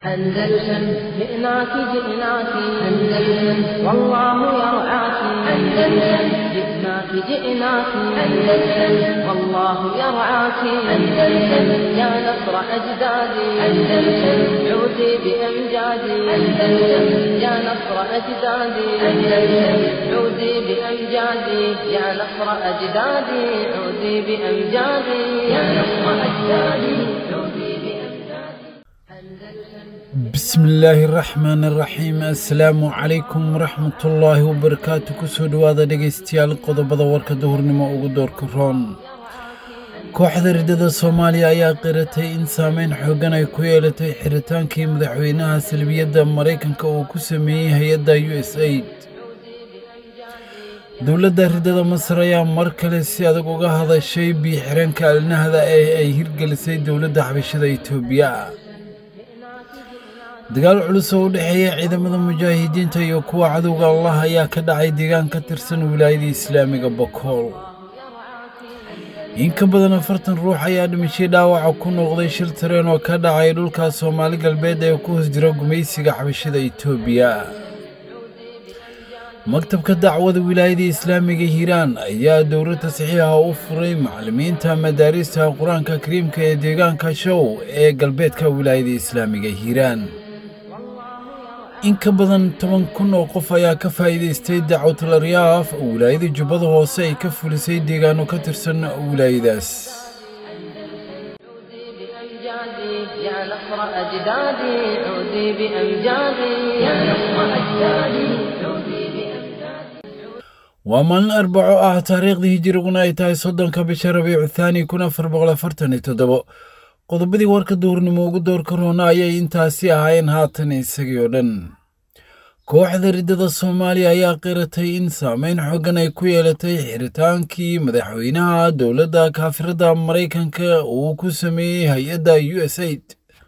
أندلسن جئناك جئناك أندلسن والله يرعاك أندلسن جئناك جئناك أندلسن والله يرعاك أندلسن يا نصر أجدادي أندلسن عودي بأمجادي أندلسن يا نصر أجدادي أندلسن عودي بأمجادي يا نصر أجدادي عودي بأمجادي يا نصر أجدادي عودي بأمجادي بسم illaahi raxmaan raxiim assalaamu calaykum waraxmatullaahi wabarakaatu kusoo dhowaada dhegaystayaal qodobada warka duhurnimo ugu doorka roon kooxda riddada soomaaliya ayaa qiratay in saameyn xooggan ay ku yeelatay xiritaankii madaxweynaha salbiyadda maraykanka uu ku sameeyey hay-adda u s aid dowladda riddada masar ayaa mar kale si adag uga hadashay biixireenka alnahda ee ay hirgelisay dowladda xabashada itoobiya dagaal culus oo u dhexeeya ciidamada mujaahidiinta iyo kuwa cadowga allah ayaa ka dhacay deegaan ka tirsan wilaayada islaamiga bakool in ka badan afartan ruux ayaa dhimashay dhaawaca ku noqday shil tareen oo ka dhacay dhulka soomaali galbeed ee ku hoos jira gumaysiga xabashada itoobiya maktabka dacwada wilaayada islaamiga hiiraan ayaa dowladda saxiixa u furay macallimiinta madaarista qur-aanka kariimka ee deegaanka show ee galbeedka wilaayada islaamiga hiiraan in ka badan toban kun oo qof ayaa ka faa'iidaystay dacwatul aryaaf oo wilaayada jubbada hoose ay ka fulisay deegaano ka tirsan wilaayadaas بأمجادي يا نصر أجدادي عودي بأمجادي يا نصر أجدادي عودي بأمجادي waa maalin arbaco ah taariikhdii hijiriguna ay tahay soddonka bisha rabiicu thaani kun afar boqol afartan iyo toddobo qodobadii warka duhurnimo ugu doorka roona ayay intaasi ahaayeen haatan isagii oo dhan kooxda riddada soomaaliya ayaa qiratay in saameyn xoogan ay ku yeelatay xiritaankii madaxweynaha dowladda kaafirada maraykanka uu ku sameeyey hay-adda u s aid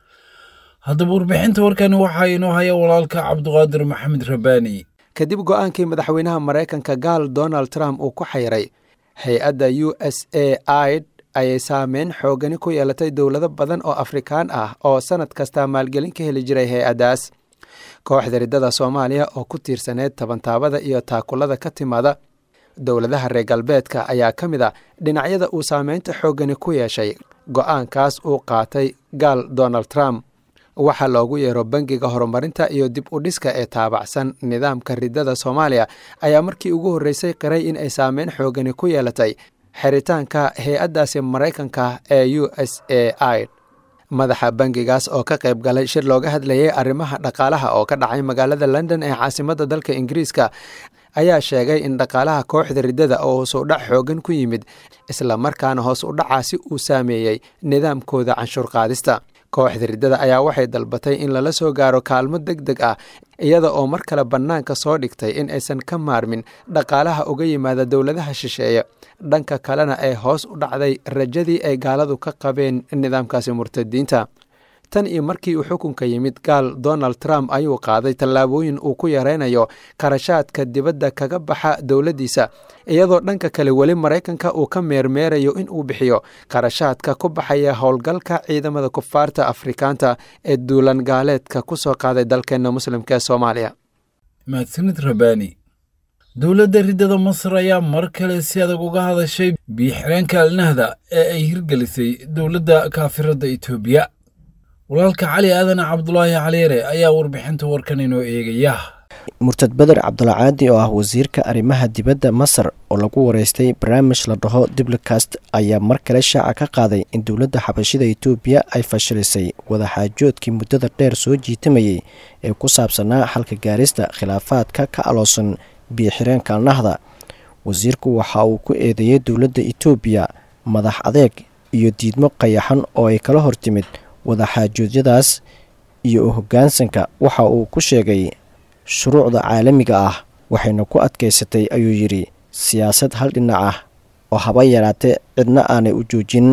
haddaba warbixinta warkani waxaa inoo haya walaalka cabduqaadir maxamed rabbaani kadib go-aankii madaxweynaha maraykanka gaal donald trump uu ku xayray hay-adda u s a id ayay saameyn xoogani ku yeelatay dowlado badan oo afrikaan ah oo sanad kasta maalgelin ka heli jiray hay-addaas kooxda riddada soomaaliya oo ku tiirsaneyd tabantaabada iyo taakulada ka timaada dowladaha reer galbeedka ayaa ka mid a dhinacyada uu saameynta xoogani ku yeeshay go-aankaas uu qaatay gaal donald trump waxaa loogu yeero bangiga horumarinta iyo dib u dhiska ee taabacsan nidaamka riddada soomaaliya ayaa markii ugu horreysay qiray in ay saameyn xoogani ku yeelatay xiritaanka hay-addaasi maraykanka ee u s a id madaxa bangigaas oo ka qayb galay shir looga hadlayay arrimaha dhaqaalaha oo ka dhacay magaalada london ee caasimadda dalka ingiriiska ayaa sheegay in dhaqaalaha kooxda riddada oo hoos u dhac xoogan ku yimid islamarkaana hoos u dhacaasi uu saameeyey nidaamkooda canshuur qaadista kooxda riddada ayaa waxay dalbatay in lala soo gaaro kaalmo deg deg ah iyada oo mar kale bannaanka soo dhigtay in aysan ka maarmin dhaqaalaha uga yimaada dowladaha shisheeye dhanka kalena ay hoos u dhacday rajadii ay gaaladu ka qabeen nidaamkaasi murtadiinta tan iyo markii uu xukunka yimid gaal donald trump ayuu qaaday tallaabooyin uu ku yaraynayo qarashaadka dibadda kaga baxa dowladdiisa iyadoo dhanka kale weli maraykanka uu ka meermeerayo in uu bixiyo qarashaadka ku baxaya howlgalka ciidamada kufaarta afrikaanta ee duulan gaaleedka ku soo qaaday dalkeenna muslimka ee soomaaliya mahadsanid rabbaani dowladda riddada masar ayaa mar kale si adag uga hadashay biixireenka alnahda ee ay hirgelisay dowladda kaafiradda itoobiya walaalka cali aadan cabdulaahi caliire ayaa warbixinta warkan inoo eegaya murtad beder cabdulcaadi oo ah wasiirka arrimaha dibadda masar oo lagu wareystay barnaamij la dhaho diblicast ayaa mar kale shaaca ka qaaday in dowladda xabashida itoobiya ay fashilisay wadaxaajoodkii muddada dheer soo jiitamayey ee ku saabsanaa xalka gaarista khilaafaadka ka aloosan biyo-xireenka alnahda wasiirku waxa uu ku eedeeyey dowladda itoobiya madax adeeg iyo diidmo qayaxan oo ay kala hortimid wadaxaajoodyadaas iyo u hoggaansanka waxa uu ku sheegay shuruucda caalamiga ah waxayna ku adkaysatay ayuu yidhi siyaasad hal dhinac ah oo haba yaraatee cidna aanay u joojin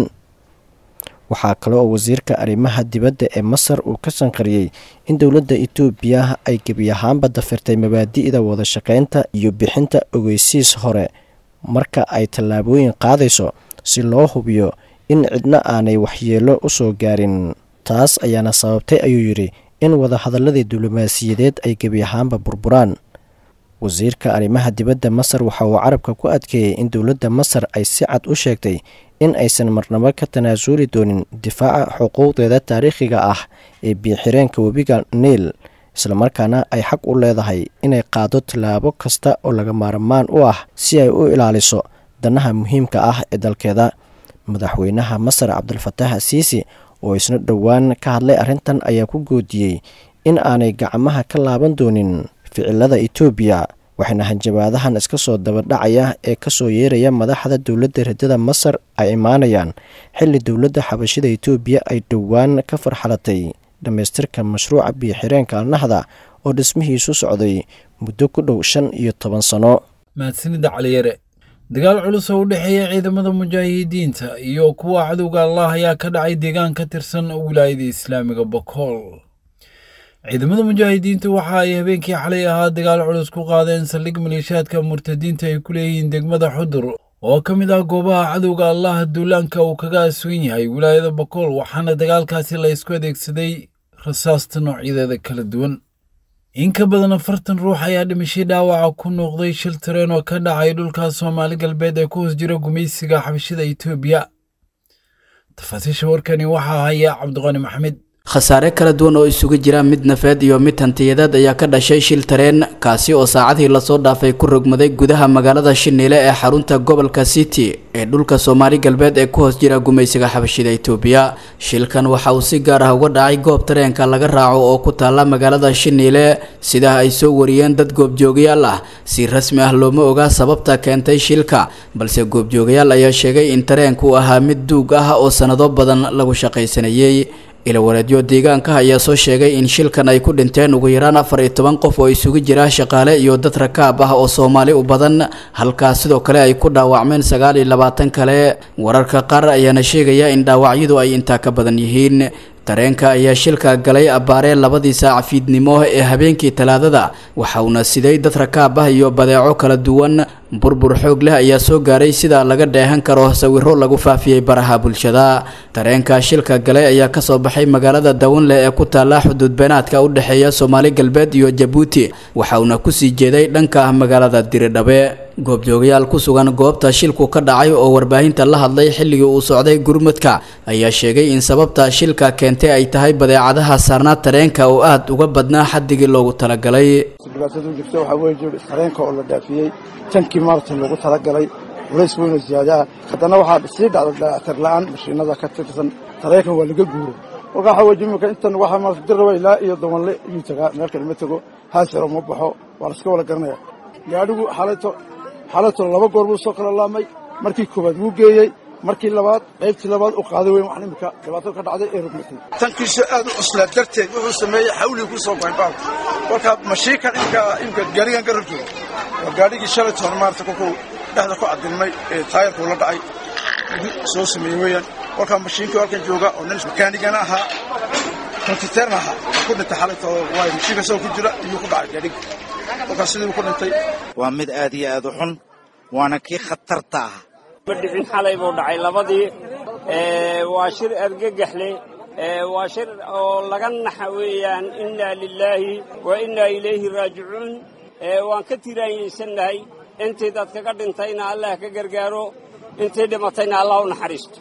waxaa kale oo wasiirka arrimaha dibadda ee masar uu ka sanqariyey in dowladda itoobiya ay gebi ahaanba dafirtay mabaadi'da wadashaqaynta iyo bixinta ogeysiis hore marka ay tallaabooyin qaadayso si loo hubiyo in cidna aanay waxyeello u soo gaarin taas ayaana sababtay ayuu yidhi in wadahadaladii diblomaasiyadeed ay gebi ahaanba burburaan wasiirka arrimaha dibadda masar waxa uu carabka ku adkeeyey in dowladda masar ay si cad u sheegtay in aysan marnabo ka tanaasuli doonin difaaca xuquuqdeeda taariikhiga ah ee biixireenka webiga niil islamarkaana ay xaq u leedahay inay qaado tallaabo kasta oo laga maarmaan u ah si ay u ilaaliso danaha muhiimka ah ee dalkeeda madaxweynaha masar cabdulfataax siisi oo isna dhowaan ka hadlay arrintan ayaa ku goodiyey in aanay gacmaha ka laaban doonin ficilada etoobiya waxayna hanjabaadahan iska soo dabadhacaya ee kasoo yeeraya madaxda dowladda radada masar ay imaanayaan xilli dowladda xabashida etoobiya ay dhowaan ka farxalatay dhammaystirka mashruuca biyo-xireenka alnahda oo dhismihiisu socday muddo ku dhow shan iyo toban sano mahadsanida caliyare dagaal culus oo u dhexeeya ciidamada mujaahidiinta iyo kuwa cadowga allah ayaa ka dhacay deegaan ka tirsan wilaayada islaamiga bokool ciidamada mujaahidiinta waxa ay habeenkii xalay ahaa dagaal culus ku qaadeen saldhig maleeshaadka murtadiinta ay ku leeyihiin degmada xudur oo ka mid ah goobaha cadowga allah duulaanka uu kaga asugan yahay wilaayada bokool waxaana dagaalkaasi la ysku adeegsaday rasaasta noocyadeeda kala duwan in ka badan afartan ruux ayaa dhimashay dhaawaca ku noqday shil tareen oo ka dhacay dhulka soomaali galbeed ee ku hoos jira gumaysiga xabashida etoobiya tafaasiisha warkani waxaa haya cabdiqani maxamed khasaare kala duwan oo isugu jira mid nafeed iyo mid hantiyadeed ayaa ka dhashay shil tareen kaasi oo saacadii lasoo dhaafay ku rogmaday gudaha magaalada shiniile ee xarunta gobolka city ee dhulka soomaali galbeed ee ku hoos jira gumaysiga xabashida etoobiya shilkan waxa uu si gaar ah uga dhacay goob tareenka laga raaco oo ku taalla magaalada shiniile sidaa ay soo wariyeen dad goobjoogayaal ah si rasmi ah looma ogaa sababta keentay shilka balse goobjoogayaal ayaa sheegay in tareenku ahaa mid duug ah oo sanado badan lagu shaqaysanayey ilawareedyo deegaanka ayaa soo sheegay in shilkan ay ku dhinteen ugu yaraan afar iyo toban qof oo isugu jira shaqaale iyo dad rakaab ah oo soomaali u badan halkaas sidoo kale ay ku dhaawacmeen sagaal iyo labaatan kale wararka qaar ayaana sheegaya in dhaawacyadu ay intaa ka badan yihiin tareenka ayaa shilka galay abbaaree labadii saac fiidnimo ee habeenkii talaadada waxa uuna siday dad rakaab ah iyo badeeco kala duwan burbur xoog leh ayaa soo gaaray sida laga dheehan karo sawiro lagu faafiyey baraha bulshada tareenka shilka galay ayaa kasoo baxay magaalada dawanle ee ku taalla xuduud beenaadka u dhexeeya soomaali galbeed iyo jabuuti waxa uuna kusii jeeday dhanka magaalada diridhabe goobjoogayaal ku sugan goobta shilku ka dhacay oo warbaahinta la hadlay xilligii uu socday gurmudka ayaa sheegay in sababta shilka keentay ay tahay badeecadaha saarnaa tareenka oo aad uga badnaa xaddigii loogu talagalay dhibaatadu jirta waxaa weeye tareenka oo la dhaafiyey tankii maarata loogu talagalay culays weynoo ziyaadaa haddana waxaa sii dhacda dayactir la'aan mashiinada ka tirsan tareenkan waa laga guuro marka waxaa weeye imika intan waxaa maarata dirraba ilaa iyo dawanle iyuu tagaa meel kale ma tego haasiro ma baxo waa la iska wada garanaya gaadhigu xalayto xalayto laba goor buu soo kala laamay markii koowaad wuu geeyey markii labaad qaybtii labaad u qaaday weyn wax imika dhibaato ka dhacday ee rugmatay tankiisu aad u cuslaa darteed wuxuu sameeyey xawlii ku soo goyn baalka kolka mashiinkan imka imka gaarigan ka rogjooga waa gaadhigii shalaytoon maarata kolkuu dhexda ku cadilmay ee taayarkuu la dhacay soo sameeyey weeyaan kolkaa mashiinkii halkan jooga oo nin makaanigana ahaa kontiteerna ahaa ku dhintay xalayto waay mashiinka soo ku jira iyuu ku dhacay gaadhiga kolkaas sidii ku dhintay waa mid aad iyo aad u xun waana kii khatarta ah ma dhicin xalay buu dhacay labadii waa shir argagaxle waa shir oo laga naxa weeyaan innaa lilaahi wa innaa ilayhi raajicuun waan ka tiraanyaysannahay intii dadkaga dhintayna allah ka gargaaro intii dhimatayna allah u naxariisto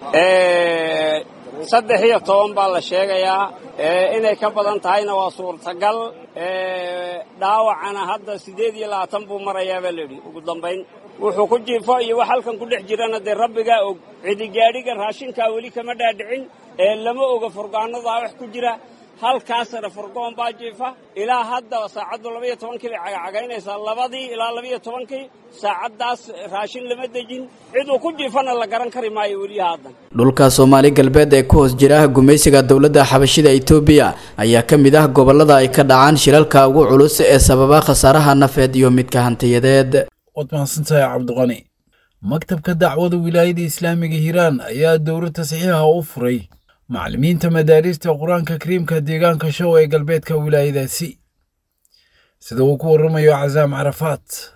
saddex iyo toban baa la sheegayaa inay ka badan tahayna waa suurtagal dhaawacana hadda siddeed iyo labaatan buu marayaa baa layidhi ugu dambayn wuxuu ku jiifo iyo wax halkan ku dhex jirana dee rabbigaa og cidigaadhiga raashinkaa weli kama dhaadhicin ee lama oga furgaanadaa wax ku jira halkaasna furgoon baa jiifa ilaa hadda saacaddu labaiyo tobankii bay cagacagaynaysaa labadii ilaa labaiyo tobankii saacaddaas raashin lama dejin ciduu ku jiifana la garan kari maayo weliya haddan dhulka soomaali galbeed ee ku hoos jira gumaysiga dowladda xabashida etoobiya ayaa ka mid ah gobollada ay ka dhacaan shilalka ugu culus ee sababa khasaaraha nafeed iyo midka hantiyadeed waad mahadsantahay cabdiqani maktabka dacwada wilaayada islaamiga hiiraan ayaa dowro tasxiixa u furay macallimiinta madaarista qur-aanka kariimka deegaanka show ee galbeedka wilaayadaasi sida uu ku warramayo casaam carafaat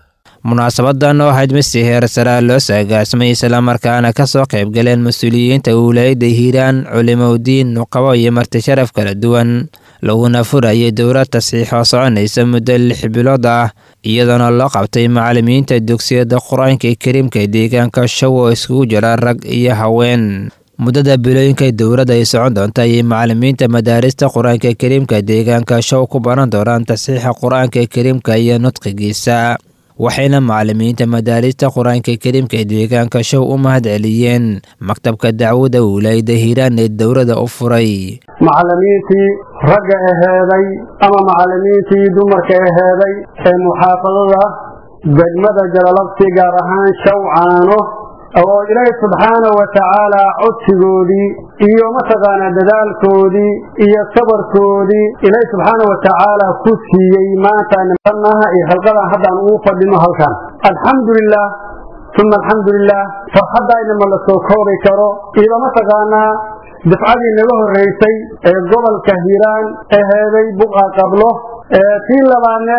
munaasabadan oo ahayd mid si heersaraa loo saagaasmay islamarkaana ka soo qayb galeen mas-uuliyiinta wilaayadda hiiraan culimowdiin nuqabo iyo marti sharaf kala duwan laguna furayay dowlad tasiix oo soconaysa muddo lix bilood ah iyadoona loo qabtay macalimiinta dugsiyada qur-aanka kariimka deegaanka show oo iskugu jira rag iyo haween muddada bilooyinka dowladda ay socon doonta ayay macalimiinta madaarista qur-aanka kariimka deegaanka show ku baran doonaan tasiixa qur-aanka kariimka iyo nudqigiisa waxayna macalimiinta madaarista qur-aanka kariimka deegaanka show u mahad celiyeen maktabka dacwada wilaayada hiiraan ee dowladda u furay macalimiintii ragga aheeday ama macalimiintii dumarka aheeday ee muxaafadada degmada jalalabsi gaar ahaan shawcaano oo ilaahi subxaana wa tacaala codsigoodii iyo mataqaanaa dadaalkoodii iyo sabarkoodii ilaahi subxaana wa tacaala ku siiyey maanta nimanaha iyo xilqadan haddaan ugu fadhino halkan alxamdulilah uma alxamdulilah farxaddaayna ma la soo koobi karo iyo mataqaanaa dafcadii naga horreysay ee gobolka hiiraan aheeday buqa qablo tii labaadne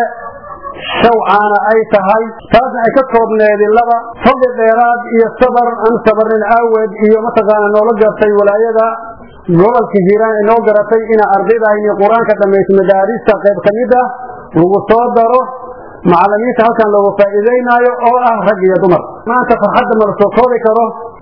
shawcaana ay tahay taasna ay ka koobneedi laba fadli dheeraad iyo sabar aan sabarnin aaweed iyo mataqaana noola gartay walaayada gobolka hiiraan ay noo garatay inaa ardaydaayni qur-aanka dhammaysa madaarista qayb ka mid ah lagu soo daro macalimiinta halkan loogu faa'iideynaayo oo ah rag iyo dumar maanta farxadda ma la soo koobi karo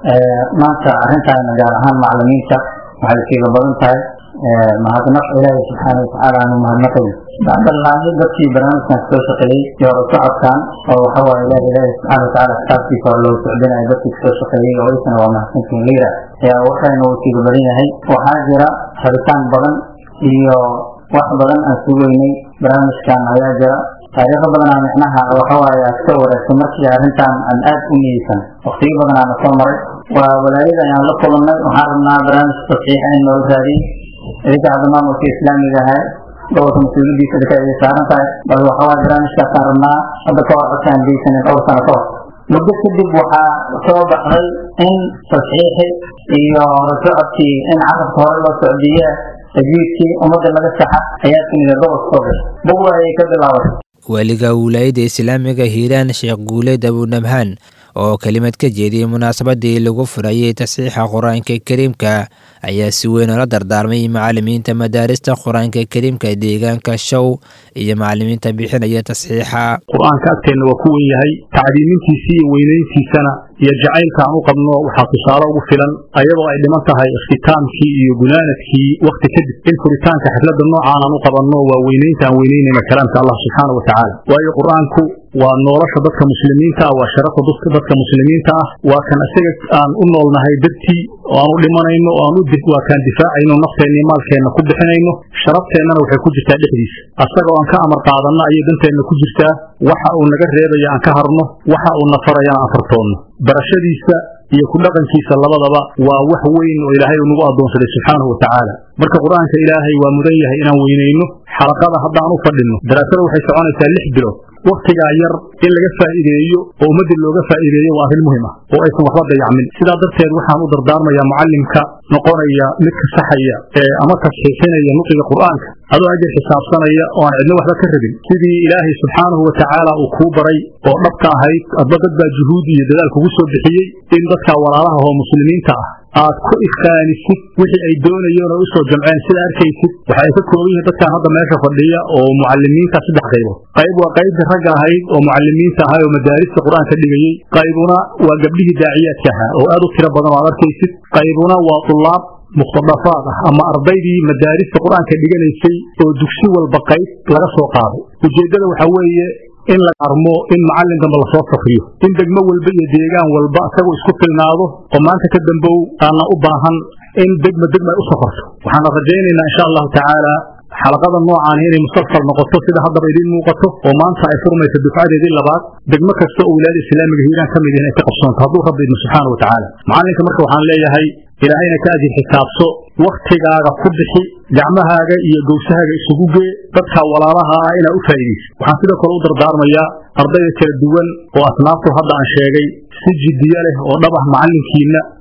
maanta arrintaana gaar ahaan macalimiinta waxay kiiga badan tahay mahadnaq ilaahi subxaana watacaala aanu mahadnaqay bacdalaahi dadkii barnaamijkan soo shaqeeyey iyo hore socodkan oo waxawaaye ilaah ilaahi subxaana watacaala kitaabkiisa hore loogu socdinayo dadkii soo shaqeeyey oo isna waa mahadsantiin liira ayaa waxayna uu kiiga badan yahay waxaa jira rabitaan badan iyo wax badan aan sugeynay barnaamijkan ayaa jira taariikho badanaa micnaha waxawaaye aad ka wareegtay markii arrintan aan aad u niyeysan waqtiyo badanaana soo maray waa walaayada ayaan la kulannay waxaan rabnaa barnaamij tasxiixa in noola raadiyey idinka hadda maamulka islaamiga ahaa gobolka mas-uuliyadiisa idinka ay saaran tahay bal waxawaaye barnaamijkaasaan rabnaa hadda ka hor codkaan geysanin dhowr sano ka hor muddo kadib waxaa soo baxday in tasxiixi iyo horasocodkii in carabka hore loo socdiye tajwiidkii ummadda laga saxa ayaa timida gobolka soo gashay buqda ayay ka bilaabatay waaliga wilaayadda islaamiga hiiraan sheekh guuleed abunabhaan oo kelimad ka jeediyey munaasabadii lagu furayay tasxiixa qur-aanka kariimka ayaa si weyn oola dardaarmay macalimiinta madaarista qur-aanka kariimka deegaanka show iyo macalimiinta bixinaya tasxiixa qur-aanka agteenna waa ku wen yahay tacdiimintiisii iyo weynayntiisana iyo jacaylka aan u qabno waxaa tusaale ugu filan ayadoo ay dhiman tahay ikhtitaamkii iyo gunaanadkii wakhti kadib in furitaanka xifladda noocaan aan u qabanno waa weynaynta aan weynaynayna kalaamka allah subxaana wa tacaala waayo qur-aanku waa nolosha dadka muslimiinta ah waa sharafa dadka muslimiinta ah waa kan isaga aan u noolnahay dartii oo aan u dhimanayno oo aan waa kaan difaacayno nafteenna iyo maalkeenna ku bixinayno sharafteenana waxay ku jirtaa dhexdiisa asaga oo aan ka amar qaadanno ayay danteenna ku jirtaa waxa uu naga reebaya aan ka harno waxa uu na farayana aan fartoonno barashadiisa iyo ku dhaqankiisa labadaba waa wax weyn oo ilaahay uu nagu addoonsaday subxaanahu wa tacaala marka qur-aanka ilaahay waa mudan yahay inaan weynayno xalaqada haddaan u fadhinno daraasada waxay soconaysaa lix bilood wakhtigaa yar in laga faa'iideeyo oo ummaddii looga faa'iideeyo waa arrin muhim ah oo aysan waxba dayacmin sidaa darteed waxaan u dardaarmayaa mucallimka noqonaya midka saxaya ee ama tasxiixinaya nuqiga qur'aanka adoo ajir xisaabsanaya oo aan cidno waxba ka rabin sidii ilaahay subxaanahu wa tacaala uu kuu baray oo dhabka ahayd adba dad baa juhuud iyo dadaal kugu soo bixiyey in dadkaa walaalaha oo muslimiinta ah aad ku ifkaanisid wixii ay doonayeen oo usoo jamceen sida arkaysid waxa ay ka kooban yihiin dadkan hadda meesha fadhiya oo mucalimiinta saddex qaybood qayb waa qaybtii ragga ahayd oo mucalimiinta ahay oo madaarista qur-aanka dhigayey qaybuna waa gabdhihii daaciyaadka ahaa oo aad u tiro badan oo aad arkaysid qaybuna waa tulaab mukhtadafaad ah ama ardaydii madaarista qur-aanka dhiganaysay oo dugsi walba qayb laga soo qaaday ujeeddada waxaa weeye in la armo in macallin dambe lasoo safriyo in degmo walba iyo deegaan walba isagoo isku filnaado oo maanta ka dambow aana u baahan in degma degma ay u safarto waxaana rajaynaynaa insha allahu tacaala xalaqada noocaani inay musalsal noqoto sida haddaba idiin muuqato oo maanta ay furmayso dufcadeedii labaad degmo kasta oo wilaayada islaamiga hiiraan ka mid yihin ay ka qabsoonto hadduu rabbi idmo subxaana wa tacaala macallinka marka waxaan leeyahay ilaahayna ka ajir xisaabso wakhtigaaga ku bixi gacmahaaga iyo gowsahaaga isugu gee dadka walaalaha ah inaa u faa'iidaysa waxaan sidoo kale u dardaarmayaa ardayda kala duwan oo asnaaftu hadda aan sheegay si jiddiyo leh oo dhab ah macallinkiinna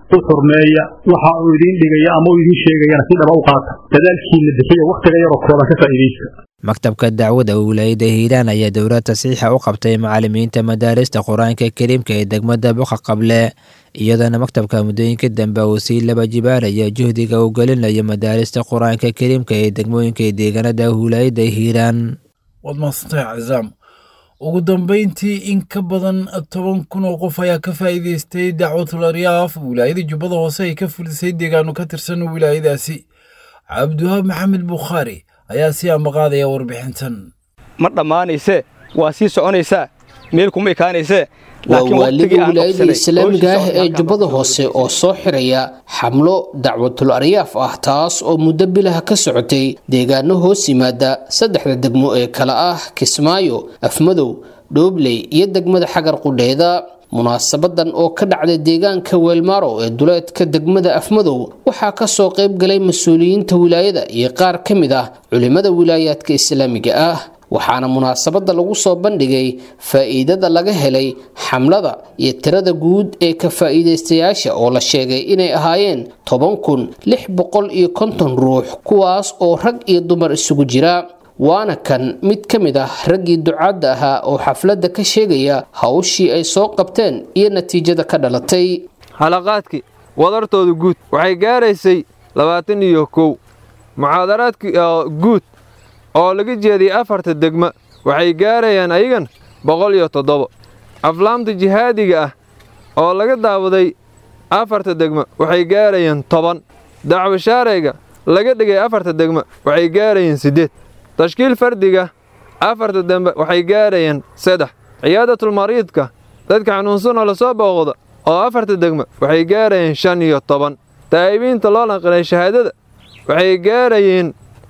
u xurmeeya waxa uu idiin dhigaya ama uu idiin sheegayana si dhaba u qaata dadaalkiina bixiya wakhtiga yaroo kooban ka faa'iidaysta maktabka dacwada wilaayada hiiraan ayaa dowlad tasiixa u qabtay macalimiinta madaarista qur-aanka kariimka ee degmada boqa qable iyadoona maktabka muddooyinka dambe uu sii laba jibaaraya juhdiga uu gelinayo madaarista qur-aanka kariimka ee degmooyinka ee deegaanada wilaayada hiiraan waad mahadsantahay cazaam ugu dambeyntii in ka badan toban kun oo qof ayaa ka faa'iidaystay dacwatul aryaaf wilaayada jubbada hoose ay ka fulisay deegaano ka tirsan wilaayadaasi cabdiwahaab maxamed bukhaari ayaa si ambaqaadaya warbixintan ma dhammaanaysee waa sii soconaysaa meel kuma ekaanaysee waa waaliga wilaayada islaamiga ah ee jubbada hoose oo soo xiraya xamlo dacwatul aryaaf ah taas oo muddo bilaha ka socotay deegaano hoos yimaada saddexda degmo ee kale ah kismaayo afmadow dhoobley iyo degmada xagar qudheeda munaasabadan oo ka dhacday deegaanka weelmaaro ee duleedka degmada afmadow waxaa kasoo qayb galay mas-uuliyiinta wilaayada iyo qaar ka mid ah culimada wilaayaadka islaamiga ah waxaana munaasabada lagu soo bandhigay faa'iidada laga helay xamlada iyo tirada guud ee ka faa'iidaystayaasha oo la sheegay inay ahaayeen toban kun lix boqol iyo konton ruux kuwaas oo rag iyo dumar isugu jira waana kan mid ka mid ah raggii ducaadda ahaa oo xafladda ka sheegaya hawshii ay soo qabteen iyo natiijada ka dhalatay xalaqaadkii wadartooda guud waxay gaaraysay labaatan iyo kow muxaadaraadkii guud oo laga jeediyey afarta degma waxay gaarayaan ayagan boqol iyo toddoba aflaamta jihaadiga ah oo laga daawaday afarta degma waxay gaarayaan toban dacwo shaarayga laga dhigay afarta degma waxay gaarayaan siddeed tashkiil fardiga afarta dembe waxay gaarayaan saddex ciyaadatul-mariidka dadka xanuunsanoo lasoo booqda oo afarta degma waxay gaarayeen shan iyo toban taa'ibiinta loo naqilay shahaadada waxay gaarayeen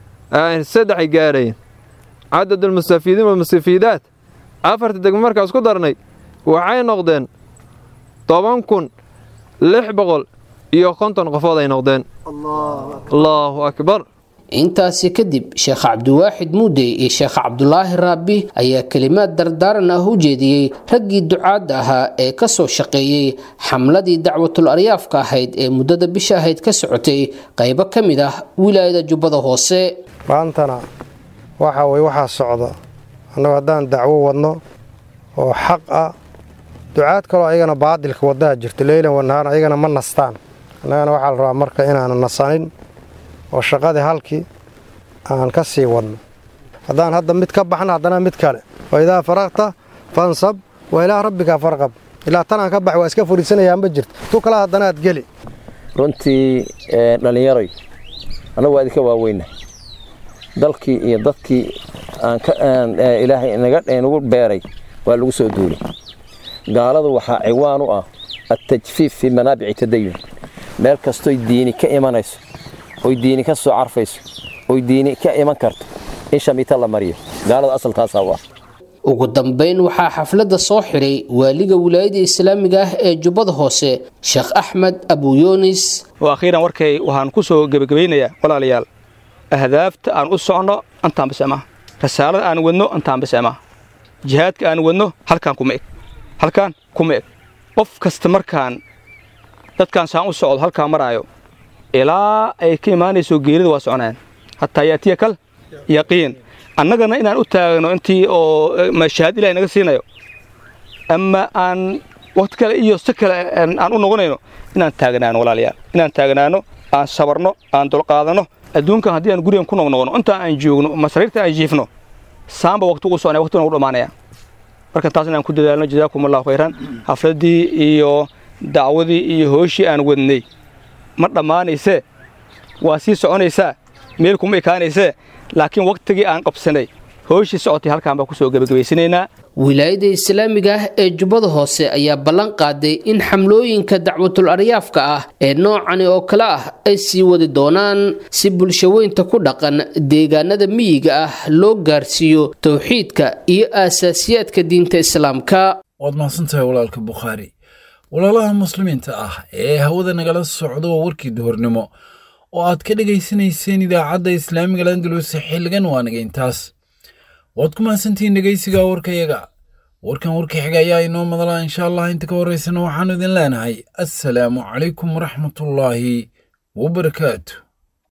saddexay gaarayeen cadadulmustafiidiin walmustafiidaat afarta degma markaas ku darnay waxay noqdeen toban kun lix boqol iyo konton qofood ay noqdeen allaahu akbar intaasi kadib sheekh cabdiwaaxid muudey iyo sheekh cabdulaahi raabi ayaa kelimaad dardaaran ah u jeediyey raggii ducaadda ahaa ee kasoo shaqeeyey xamladii dacwatul aryaafka ahayd ee muddada bisha ahayd ka socotay qaybo ka mid ah wilaayada jubbada hoose maantana waxa weye waxaa socda annagu haddaan dacwo wadno oo xaq ah ducaad kaloo ayagana baadilka waddaha jirta leylan wanahaan ayagana ma nastaan annagana waxaa la rabaa marka inaanu nasanin oo shaqadii halkii aan ka sii wadno haddaan hadda mid ka baxna haddana mid kale wa idaa faraqta fansab wa ilaa rabbika farqab ilaa tanaan ka bax waa iska furiisanayaa ma jirta tu kale haddana aad geli runtii dhallinyaroy annagu waa idinka waaweyna dalkii iyo dadkii ilaahay nagu beeray waa lagu soo duulay gaaladu waxaa ciwaan u ah attajfiif fii manaabici tadayun meel kastoy diini ka imanayso oy diini ka soo carfayso oy diini ka iman karto in shamiita la mariyo gaalada asaltaasaa u ah ugu dambayn waxaa xafladda soo xidhay waaliga wilaayada islaamiga ah ee jubbada hoose sheekh axmed abuyunis oo akhiiran warkay waxaan ku soo gebagabaynayaa walaalayaal ahdaafta aan u socno antaan bise maaha rasaalada aan wadno antaan bise maaha jihaadka aan wadno halkaan kuma eg halkaan kuma eg qof kasta markaan dadkaan saan u socdo halkaan maraayo ilaa ay ka imaanayso geerida waa soconayaan hataa yaatiya kal yaqiin annagana inaan u taagno intii oo shahaad ilahay naga siinayo ama aan waqti kale iyo si kale aan u noqonayno inaan taagnaano walaalayaal inaan taagnaano aan sabarno aan dulqaadanno adduunkan haddii aan gurigan ku noqnoqono intaa aan joogno ama sariirta aan jiifno saamba waqti ugu soconaya waqti ugu dhammaanaya marka taas inaan ku dadaalno jazaakum allahu khayran xafladdii iyo dacwadii iyo hooshii aan wadnay ma dhammaanaysee waa sii soconaysaa meel kuma ekaanaysee laakiin wakhtigii aan qabsanay hooshii socotay halkaan baan ku soo gebagabaysanaynaa wilaayada islaamiga ah ee jubbada hoose ayaa ballan qaaday in xamlooyinka dacwatul aryaafka ah ee noocani oo kale ah ay sii wadi doonaan si bulshaweynta ku dhaqan deegaanada miyiga ah loo gaarsiiyo towxiidka iyo aasaasiyaadka diinta islaamka waad mahadsantahay walaalka bukhaari walaalaha muslimiinta ah ee hawada nagala socda waa warkii duhurnimo oo aad ka dhegaysanayseen idaacadda islaamiga landalus xilligan waa naga intaas waad ku mahadsantihiin dhegaysiga warkayaga warkan warkii xiga ayaa inoo madalaa insha allah inta ka horraysana waxaannu idin leenahay assalaamu calaykum waraxmatullaahi wabarakaatu